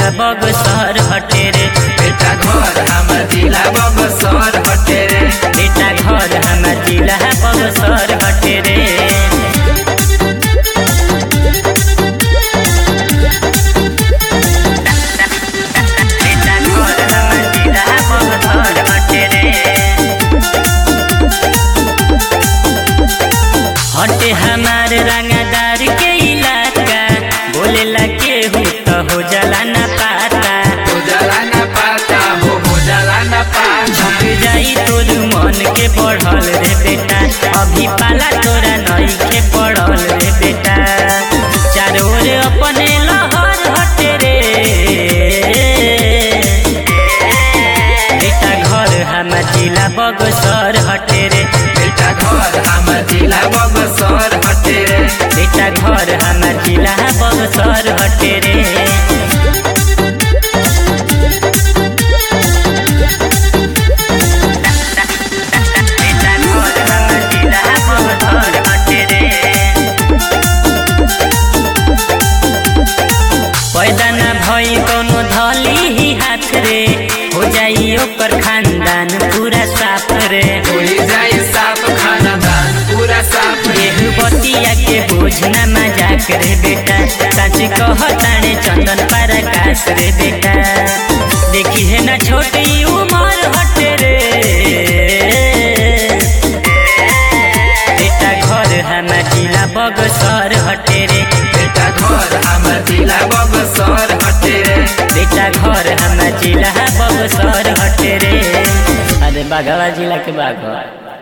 जिला बगसर हटे रे बेटा घर हमर जिला बगसर हटे रे बेटा घर हमार जिला बगसर हटे रे बेटा घर हमार जिला बगसर हटे रे हटे हमार रंगदार के इलाका बोलेला केहू तो हो जाला ना पाता हो जाला ना पाता हो हो जाला ना पाता झुक जाई तोर मन के बढ़ल रे बेटा अभी पाला तोरा नई के पड़ल रे बेटा चारों ओर अपने लहर हटे रे बेटा घर हमार जिला बगसर हटे रे बेटा घर हमर जिला बगसर हटे रे बेटा घर हमार जिला बगसर हटे रे बेटा घर हमार जिला बगसर हटे रे पैदा न भई कोनो धली ही हाथ रे हो जाई ओकर खानदान पूरा साफ रे होई जाई साफ खानदान पूरा साफ रे एहू बतिया के बोझ न मजाक रे बेटा सच कहताने चंदन पराकाश रे बेटा देखी है ना छोटी उमर हटे रे बेटा घर हमार जिला बगसर हटे रे बेटा घर हमर जिला बगसर हटे रे बेटा घर हमार जिला बगसर हटे रे अरे बाघवा जिला के बाघ